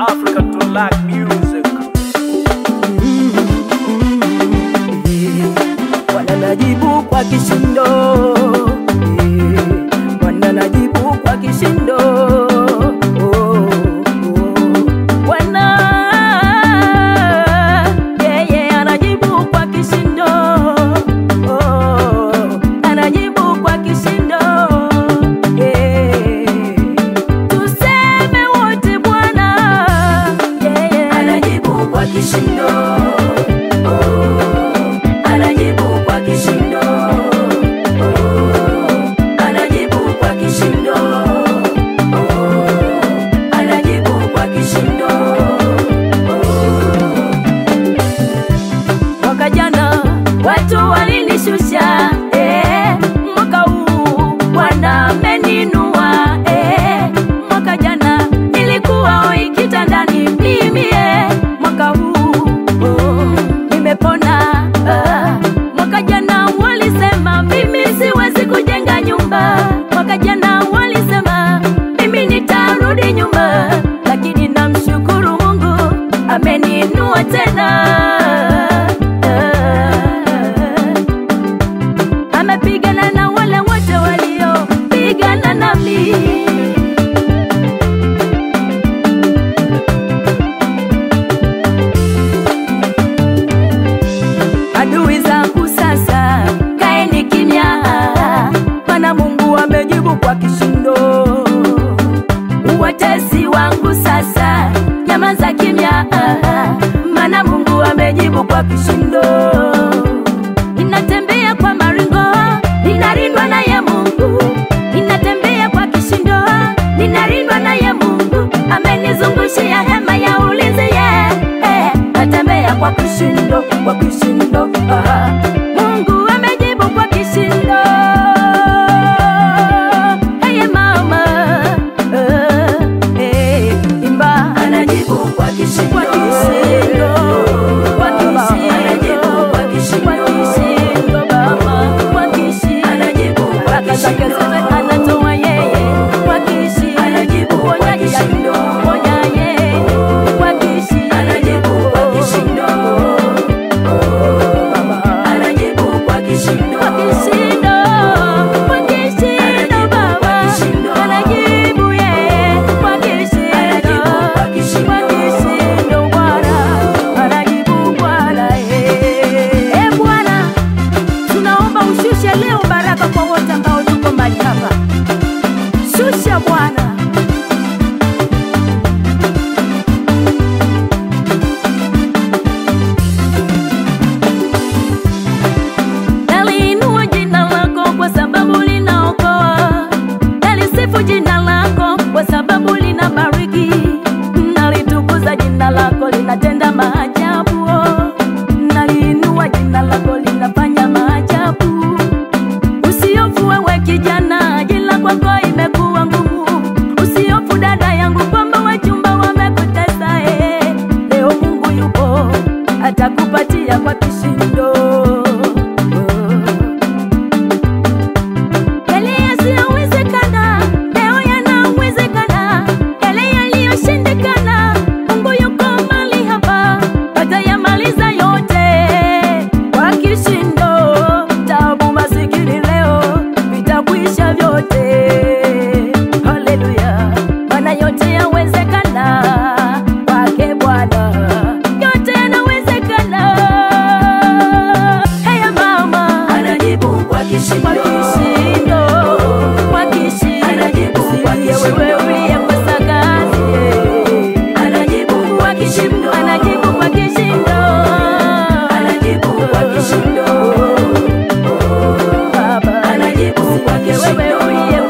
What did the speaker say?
African to like music. Bwana najibu kwa kishindo, Eh, Bwana najibu kwa kishindo. Oh, oh. Bwana yeye anajibu kwa kishindo, Oh, anajibu kwa kishindo. Eh, tuseme wote Bwana yeye anajibu kwa kishindo. Anajibu kwa kishindo. Oh, anajibu kwa kishindo. Oh, anajibu kwa kishindo. Oh. Mwaka jana watu walinishusha, eh, mwaka huu Bwana ameninua, eh, mwaka jana nilikuwa hoi kitandani mimi, eh, mwaka huu oh, nimepona. Ah, mwaka jana walisema mimi siwezi kujenga nyumba, mwaka jana walisema mimi nitarudi nyuma, lakini namshukuru Mungu ameninua tena. Amepigana na wale wote waliopigana nami. Adui zangu sasa, kaeni kimya, maana Mungu amejibu kwa kishindo. Watesi wangu sasa, nyamaza kimya, maana Mungu amejibu kwa kishindo. Ninatembea kwa maringo, ninalindwa naye Mungu. Ninatembea kwa kishindo, ninalindwa naye Mungu. Amenizungushia hema ya ulinzi, yeah, eh, natembea kwa kishindo, kwa kishindo. ah. Mungu amejibu kwa kishindo. Hey mama, eh, eh, imba. Anajibu kwa kishindo. Kwa kishindo. Kwa kishindo. Anajibu kwa kishindo. Kwa kishindo, baba. Kwa kishindo. Anajibu kwa kishindo. Baraka zake anatoa yeye. Kwa kishindo. Anajibu kwa kishindo. Ponya yeye. Kwa kishindo. Anajibu kwa kishindo. Anajibu kwa kishindo. Kwa kishindo. Kwa kishindo, baba. Anajibu yeye. Kwa kishindo. Kwa kishindo, Bwana. Anajibu Bwana, eh. Eh, Bwana, tunaomba ushushe leo baraka kwa wote ambao tuko mahali hapa. Shusha Bwana. Naliinua jina lako kwa sababu linaokoa. Nalisifu jina lako kwa sababu linabariki. Nalitukuza jina lako linatenda maajabu. Naliinua jina lako linafanya maajabu. Usiofu wewe kijana, jina kwako imekuwa ngumu. Usiofu dada yangu kwamba wachumba wamekutesa eh. Leo Mungu yupo atakupatia kwa kishindo. Yale yasiyowezekana leo yanawezekana, yale yaliyoshindikana Mungu yuko mahali hapa, atayamaliza yote kwa kishindo. Taabu, masikini leo vitakwisha vyote. Haleluya, maana yote yawezekana kwake Bwana, yote yanawezekana. Haya mama anajibu kwa kishindo, kwa kishindo, kwa kishindo. Anajibu kwa kishindo. Wewe uliyekosa kazi, anajibu kwa kishindo, anajibu kwa kishindo, anajibu kwa kishindo. Baba anajibu kwa kishindo. Wewe uliye